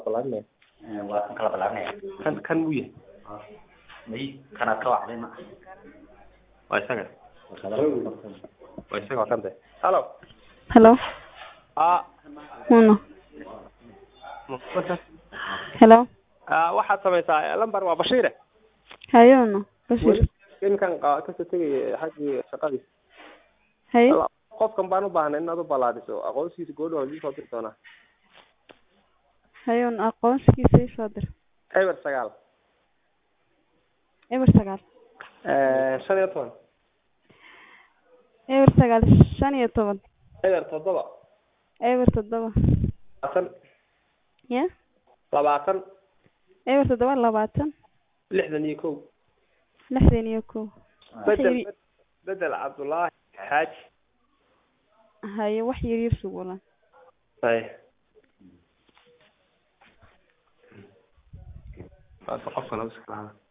ballaarinaya waa kan kala balaarinaya kan kan muu yahay may kanaad ka wacday ma waa isaga waa isaga waa kan de halo Hello. a Uno. Hello. a waxaad samaysaa lambar waa bashiire Hayo uno. Bashir. iminkan qa- kasoo tegaya xaggii shaqadii Hayo. Walla, qofkan baan u baahnay inaad u ballaadhiso aqoonsigiisa goodha waa soo diri doonaa Hayo uno aqoonsigiisa ii soo dir. eber sagaal Eber sagaal. shan iyo toban Eber sagaal shan iyo toban. eber toddoba Eber toddoba. labaatan Ya? labaatan Eber toddoba labaatan. lixdan iyo kow Lixdan iyo kow. bedel Waxay- bedel cabdullaahi xaaji Hayo wax yar yar sugulan. hay qofka laba